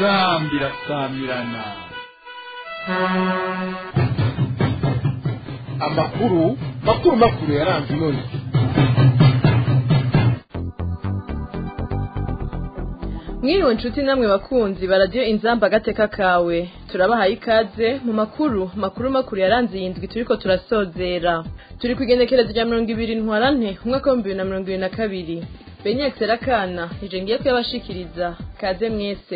inzambi irasamirana amakuru makuru makuru yaranze inoni mwiriwe nshuti namwe bakunzi baradiyo inzamba agateka kawe turabahaye ikaze mu makuru makuru makuru yaranze iyi ndwi turiko turasozera turi ku igenekerezo rya mirongo ibiri ntwarante umwaka w'ibihumbi bibiri na mirongo ibiri na kabiri benyakse rakana ije ngiye kuyabashikiriza kaze mwese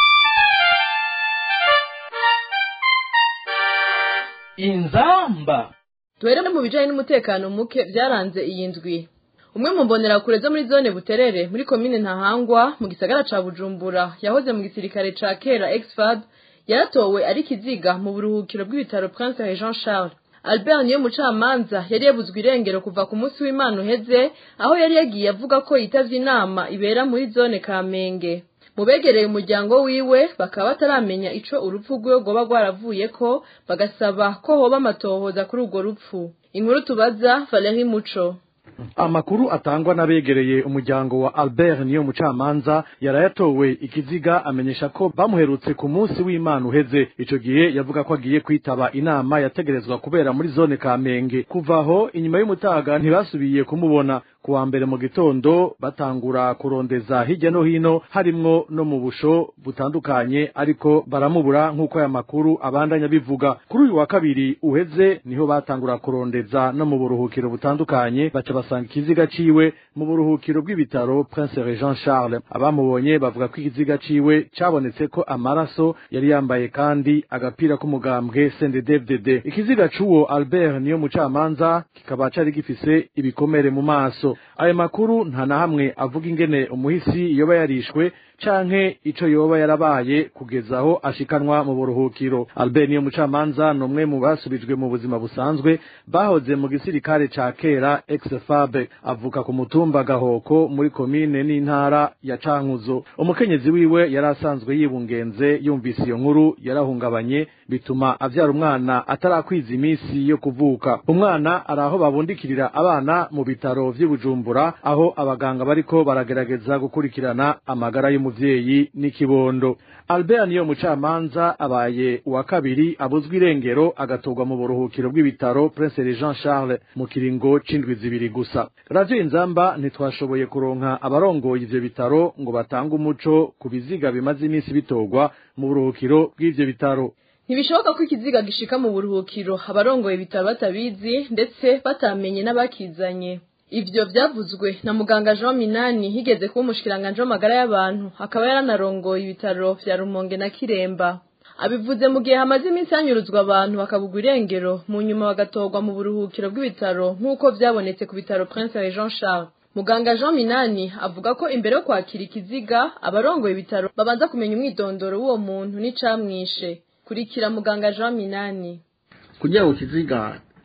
inzamba duhere mu bijanye n'umutekano muke byaranze iyi ndwi umwe mu mbonerakure zo muri zone buterere muri komine ntahangwa mu gisagara ca bujumbura yahoze mu gisirikare ca kera exfab yaratowe ari kiziga mu buruhukiro bw'ibitaro prince jean charles albert niyo mucamanza yari yabuzwe irengero kuva ku munsi w'imana uheze aho yari yagiye avuga ko yitavye inama ibera muri zone kamenge mu begereye umuryango wiwe bakaba bataramenya ico urupfu rwiwe rwoba rwaravuyeko bagasaba ko hoba amatohoza kuri urwo rupfu inkuru tubaza valeri muco amakuru atangwa n'abegereye umuryango wa albert niyo mucamanza yarayatowe ikiziga amenyesha ko bamuherutse ku munsi w'imana uheze ico gihe yavuga ko agiye kwitaba inama yategerezwa kubera muri zone kamenge kuva aho inyuma y'umutaga ntibasubiye kumubona kuwa mbere mu gitondo batangura kurondeza hirya no hino harimwo no mu busho butandukanye ariko baramubura nk'uko aya makuru abandanya bivuga kuri uyu wa kabiri uheze niho batangura kurondeza no mu buruhukiro butandukanye baca basanga ikiziga ciwe mu buruhukiro bw'ibitaro Prince Jean Charles abamubonye bavuga ko ikiziga ciwe cabonetse ko amaraso yari yambaye kandi agapira k'umugambwe CNDD-FDD ikiziga c'uwo Albert niyo mucamanza kikaba cari gifise ibikomere mu maso ayo makuru nta na hamwe avuga ingene umuhisi yoba yarishwe canke ico yoba yarabaye kugeza aho ashikanwa mu buruhukiro Albert niyo mucamanza ni umwe mu basubijwe mu buzima busanzwe bahoze mu gisirikare ca kera ex-FAB avuka ku mutumba Gahoko muri komine n'intara ya Cankuzo umukenyezi wiwe yari asanzwe yibungenze yumvise iyo nkuru yarahungabanye bituma avyara umwana atarakwiza iminsi yo kuvuka umwana ari aho babundikirira abana mu bitaro vy'i Bujumbura aho abaganga bariko baragerageza gukurikirana amagara y'umuvyeyi n'ikibondo Albert niyo mucamanza abaye uwa kabiri abuzwa irengero agatorwa mu buruhukiro bw'ibitaro Prince Jean Charles mu kiringo c'indwi zibiri gusa Radio Inzamba ntitwashoboye kuronka abarongoye ivyo bitaro ngo batange umuco ku biziga bimaze iminsi bitorwa mu buruhukiro bw'ivyo bitaro ntibishoboka ko ikiziga gishika mu buruhukiro abarongoye ibitaro batabizi ndetse batamenye n'abakizanye ivyo vyavuzwe na muganga Jean Minani higeze kuba umushikiranganje w'amagara y'abantu akaba yaranarongoye ibitaro vya Rumonge na Kiremba abivuze mu gihe hamaze iminsi hanyuruzwa abantu bakabugwa irengero mu nyuma bagatorwa mu buruhukiro bw'ibitaro nk'uko vyabonetse ku bitaro Prince Jean Charles muganga Jean Minani avuga ko imbere yo kwakira ikiziga abarongoye ibitaro babanza kumenya umwidondoro w'uwo muntu n'icamwishe kurikira muganga Jean Minani kugira ngo ikiziga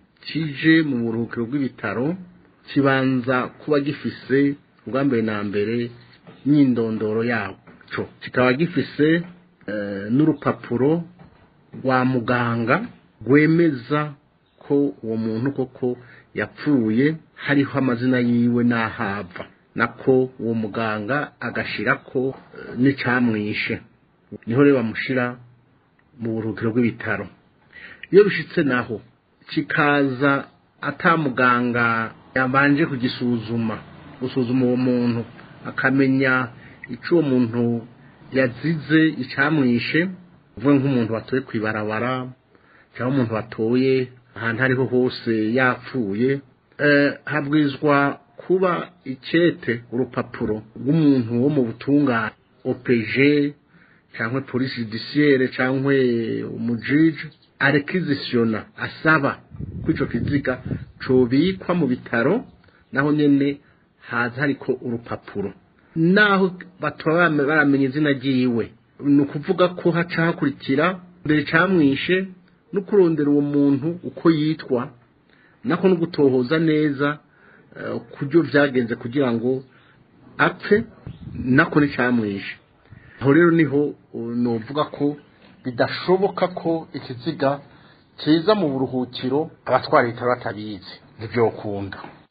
kije mu buruhukiro bw'ibitaro kibanza kuba gifise ubwa mbere na mbere n'indondoro yaco kikaba gifise n'urupapuro rwa muganga rwemeza ko uwo muntu koko yapfuye hariho amazina yiwe n'ahava nako uwo muganga agashirako n'icamwishe niho rero bamushira mu buruhukiro bw'ibitaro iyo bishitse naho kikaza atamuganga yabanje kugisuzuma gusuzuma uwo muntu akamenya icyo uwo muntu yazize icamwishe uvuga nk'umuntu watoye ku ibarabara cyangwa umuntu watoye ahantu ariho hose yapfuye habwizwa kuba ikete urupapuro rw'umuntu wo mu butungane opeje cyangwa polisi judiciaire cyangwa umujiji arekizisiyona asaba ko icyo kiziga cobikwa mu bitaro naho nyene haza hariko urupapuro naho bataba baramenya izina ryiwe ni ukuvuga ko haca hakurikira mbere camwishe no kurondera uwo muntu uko yitwa nako no gutohoza neza kubyo vyagenze kugira ngo apfe nako nicamwishe aho rero niho novuga ko bidashoboka ko ikiziga kiza mu buruhukiro abatwara ibitaro batabizi ntibyokunda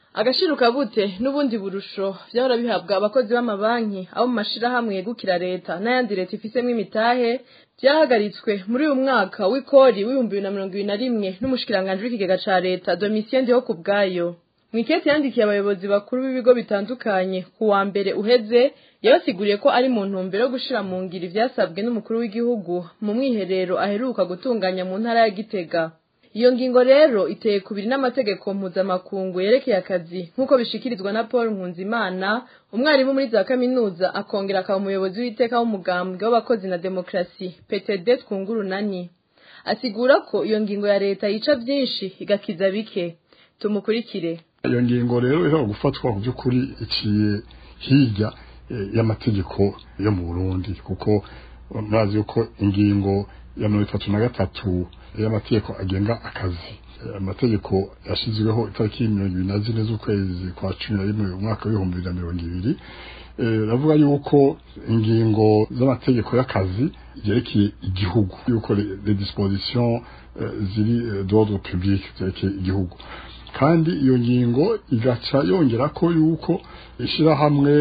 agashiruka bute n'ubundi burusho vyahora bihabwa abakozi b'amabanki abo mu mashirahamwe yegukira leta n'ayandi leta ifisemwo imitahe vyahagaritswe muri uyu mwaka w'ikori w'ibihumbi bibiri na mirongo ibiri na rimwe n'umushikiranganji w'ikigega ca leta domitien ndiho ku bwayo mwikete yandikiye abayobozi bakuru b'ibigo bitandukanye ku wa mbere uheze yabasiguriye ko ari mu ntumbero yo gushira mu ngiro ivyasabwe n'umukuru w'igihugu mu mwiherero aheruka gutunganya mu ntara ya gitega iyo ngingo rero iteye kubiri n'amategeko mpuzamakungu yerekeye akazi nk'uko bishikirizwa na paul nkunzimana umwarimu muri za kaminuza akongera akaba umuyobozi w'iteka w'umugambwe w'abakozi na demokarasi ptd twungurunani asigura ko iyo ngingo ya leta yica byinshi igakiza bike tumukurikire iyo ngingo rero ishobora gufatwa mu by'ukuri iciye hirya y'amategeko yo mu burundi kuko murazi yuko ingingo ya mirongo itatu na gatatu y'amategeko agenga akazi amategeko yashyizweho itariki mirongo ibiri na zine z'ukwezi kwa cumi na rimwe umwaka w'ibihumbi bibiri na mirongo ibiri ravuga yuko ingingo z'amategeko y'akazi yerekeye igihugu yuko les dispositions ziri d'ordre public zerekeye igihugu kandi iyo ngingo igaca yongera ko yuko ishyirahamwe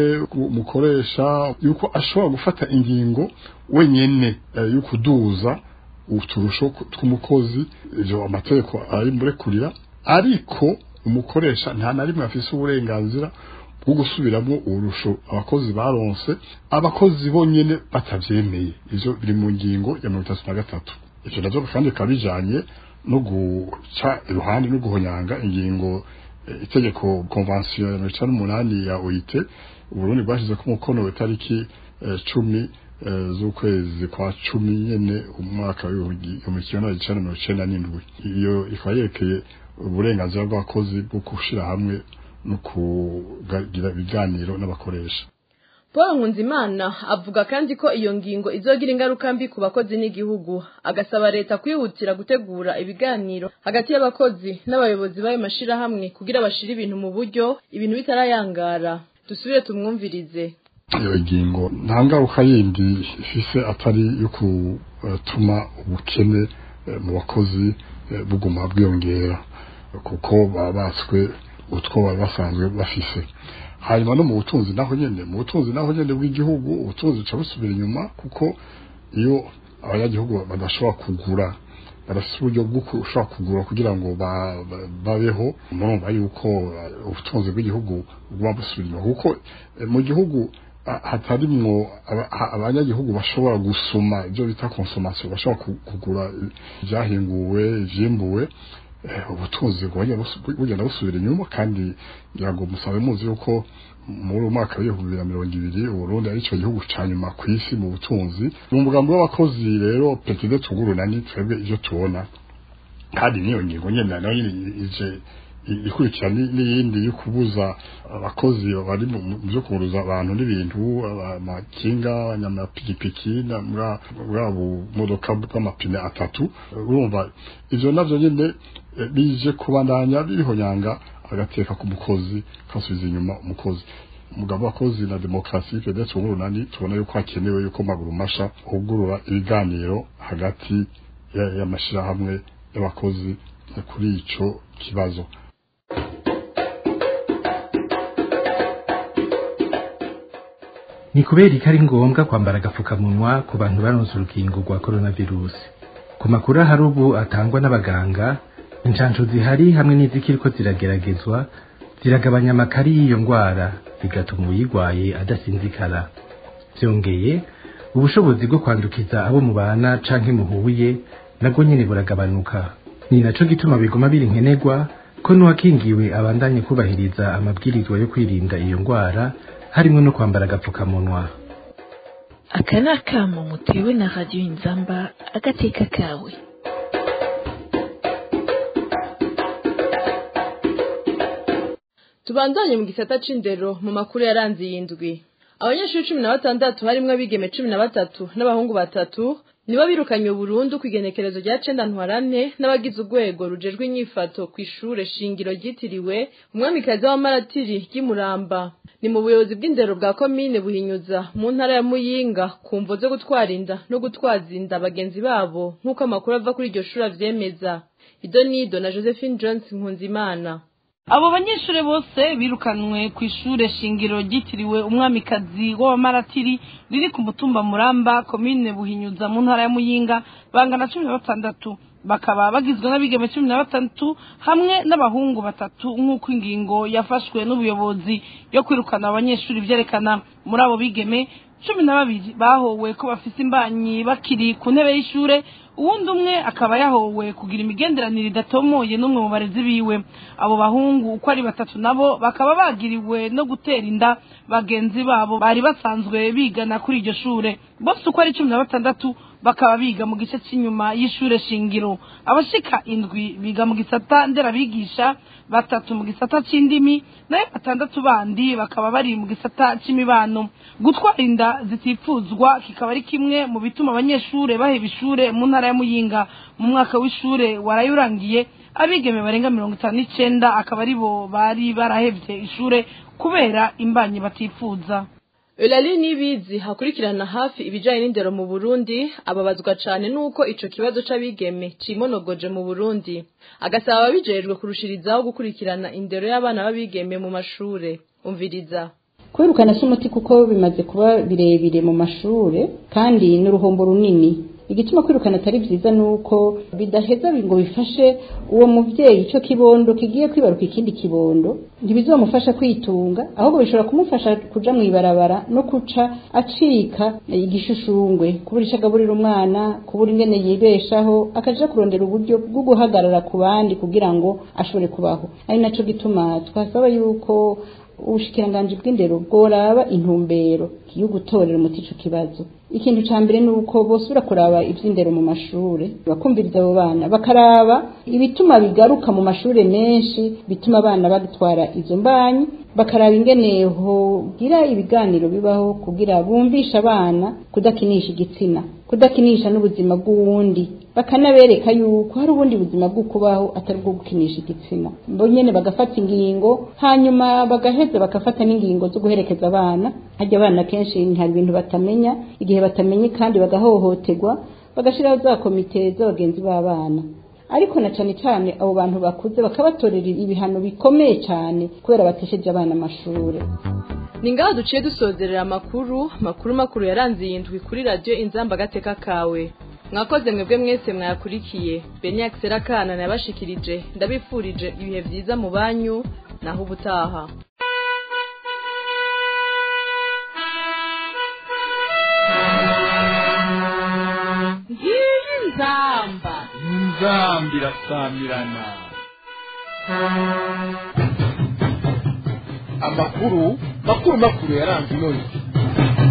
mukoresha yuko ashobora gufata ingingo wenyine yo kuduza uturusho tw'umukozi ibyo amategeko ari murekurira ariko umukoresha nta na rimwe afise uburenganzira bwo gusubiramo urusho abakozi baronse abakozi bonyene batavyemeye ivyo biri mu ngingo ya mirongo itatu na gatatu ivyo navyo kandi bikaba bijanye no guca iruhande no guhonyanga ingingo itegeko konvansiyo ya mirongo icenda n'umunani ya oit uburundi bwashizeko umukono w'itariki cumi z'ukwezi kwa cumi nyene umwaka w'ibihumbi kimwe na icenda mirongo icenda n'indwi iyo ikaba yerekeye uburenganzira bw'abakozi bwo gushira hamwe no kugira ibiganiro n'abakoresha paul nkunzimana avuga kandi ko iyo ngingo izogira ingaruka mbi ku bakozi n'igihugu agasaba leta kwihutira gutegura ibiganiro hagati y'abakozi n'abayobozi b'ayo mashirahamwe kugira bashire ibintu mu buryo ibintu bitarayangara dusubire tumwumvirize iyo ngingo nta ngaruka yindi ifise atari yo gutuma ubukene mu bakozi buguma bwiyongera kuko baba batswe utwo bari basanzwe bafise hanyuma no mu butunzi naho nyene mu butunzi naho nyene bw'igihugu ubutunzi buca busubira inyuma kuko iyo abanyagihugu badashobora kugura barafite uburyo bwo ushobora kugura kugira ngo babeho murumva yuko ubutunzi bw'igihugu buguma busubira inyuma kuko mu gihugu hatarimwo abanyagihugu bashobora gusoma ibyo bita konsomasiyo bashobora kugura ibyahinguwe ivyimbuwe ubutunzi bugenda busubira inyuma kandi ngira ngo musabe muzi yuko muri uyu mwaka w'ibihumbi bibiri na mirongo ibiri uburundi ari cyo gihugu ca nyuma ku isi mu butunzi ni umugambi w'abakozi rero petide tugurunani twebwe ivyo tubona kandi niyo ngingo nyene nayo nyene ije ikurikira n'iyindi yo kubuza abakozi bari mu byo kuburuza abantu n'ibintu amakinga abanyamapikipiki bwa bumodoka bw'amapine atatu urumva ivyo navyo nyene bije kubandanya birihonyanga agateka ku mukozi kasubiza inyuma umukozi umugabo w'abakozi na demokarasi pedetse urunani tubona yuko hakenewe yuko maguru masha hugurura ibiganiro hagati y'amashirahamwe y'abakozi kuri ico kibazo ni kubera ko ari ngombwa kwambara agapfukamunwa ku bantu baronse urukingo rwa coronavirusi ku makuru ahari ubu atangwa n'abaganga inshansho zihari hamwe n'izikiriko zirageragezwa ziragabanya amakari y'iyo ndwara bigatuma uyirwaye adasinzikara byongeye ubushobozi bwo kwandukiza abo mubana canke muhuye nabwo nyene buragabanuka ni naco gituma biguma biri nkenerwa ko n'uwakingiwe abandanye kubahiriza amabwirizwa yo kwirinda iyo ndwara harimo no kwambara agapfukamunwa aka ni akamo mutewe na radiyo inzamba agateka kawe tubandanye mu gisata c'indero mu makuru yaranze iyi ndwi abanyeshuri cumi na batandatu harimwo abigeme cumi na batatu n'abahungu batatu nibo birukanye burundu ku igenekerezo rya cenda ntwarane n'abagize urwego rujejwe inyifato ku ishure shingiro ryitiriwe umwamikazi w'amaratiri ry'imuramba ni mu buyobozi bw'indero bwa komine buhinyuza mu ntara ya muyinga ku mvo zo gutwara inda no gutwaza inda bagenzi babo nk'uko amakuru ava kuri iryo shuri avyemeza ido nido na josephine jones nkunzimana abo banyeshuri bose birukanwe ku ishure shingiro ryitiriwe umwamikazi w'abamaratiri riri ku mutumba muramba komine buhinyuza mu ntara ya muyinga bangana cumi na batandatu bakaba bagizwe n'abigeme cumi na batandatu hamwe n'abahungu batatu nk'uko ingingo yafashwe n'ubuyobozi yo kwirukana abanyeshuri byerekana muri abo bigeme cumi na babiri bahowe ko bafise imbanyi bakiri ku ntebe y'ishure uwundi umwe akaba yahowe kugira imigenderanire idatomoye n'umwe mu barezi biwe abo bahungu uko ari batatu nabo bakaba bagiriwe no gutera inda bagenzi babo bari basanzwe bigana kuri iryo shure bose uko ari cumi na batandatu bakaba biga mu gice cy'inyuma y'ishure shingiro abashika indwi biga mu gisata nderabigisha batatu mu gisata c'indimi nayo batandatu bandi bakaba bari mu gisata c'imibano gutwara inda zitifuzwa kikaba ari kimwe mu bituma abanyeshure baheba ishure mu ntara ya muyinga mu mwaka w'ishure warayurangiye abigeme barenga mirongo itanu n'icenda akaba ari bo bari barahevye ishure kubera imbanyi batifuza Eulalie Nibizi hakurikirana hafi ibijanye n'indero mu Burundi ababazwa cane nuko ico kibazo c'abigeme cimonogoje mu Burundi agasaba ababijejwe kurushirizaho gukurikirana indero y'abana b'abigeme mu mashure umviriza kwirukana si umuti kuko bimaze kuba birebire mu mashure kandi n'uruhombo runini igituma kwirukana atari byiza nuko bidaheza ngo bifashe uwo muvyeyi ico kibondo kigiye kwibaruka ikindi kibondo ntibizomufasha kwitunga ahubwo bishobora kumufasha kuja mw'ibarabara no kuca acika igishushushungwe kubura ico agaburira umwana kubura ingene yibeshaho akaja kurondera uburyo bwo guhagarara ku bandi kugira ngo ashobore kubaho ari naco gituma twasaba yuko ubushikiranganji bw'indero bworaba intumbero yo gutorera umuti ico kibazo ikintu ca mbere ni uko bosubira kuraba ivy'indero mu mashure bakumviriza abo bana bakaraba ibituma bigaruka mu mashure menshi bituma abana batwara izo mbanyi bakaraba ingene hogira ibiganiro bibaho kugira bumvisha abana kudakinisha igitsina kudakinisha n'ubuzima bw'uwundi bakanabereka yuko hari ubundi buzima bwo kubaho atari bwo gukinisha igitsina bo nyene bagafata ingingo hanyuma bagaheza bagafata n'ingingo zo guherekeza abana harya abana kenshi hari ibintu batamenya igihe batamenye kandi bagahohoterwa bagashiraho za komite z'abagenzi b'abana ariko na cane cane abo bantu bakuze bakabatorera ibihano bikomeye cane kubera batesheje abana amashure ni ngaho duciye dusozerera amakuru makuru makuru yaranze iyi ndwi kuri radiyo inzamba agateka kawe mwakoze mwebwe mwese mwayakurikiye beni kana nabashikirije ndabifurije ibihe byiza mu banyu naho ubutaha ngiyi nzamba inzamba irasamirana amakuru makuru makuru yaranze ino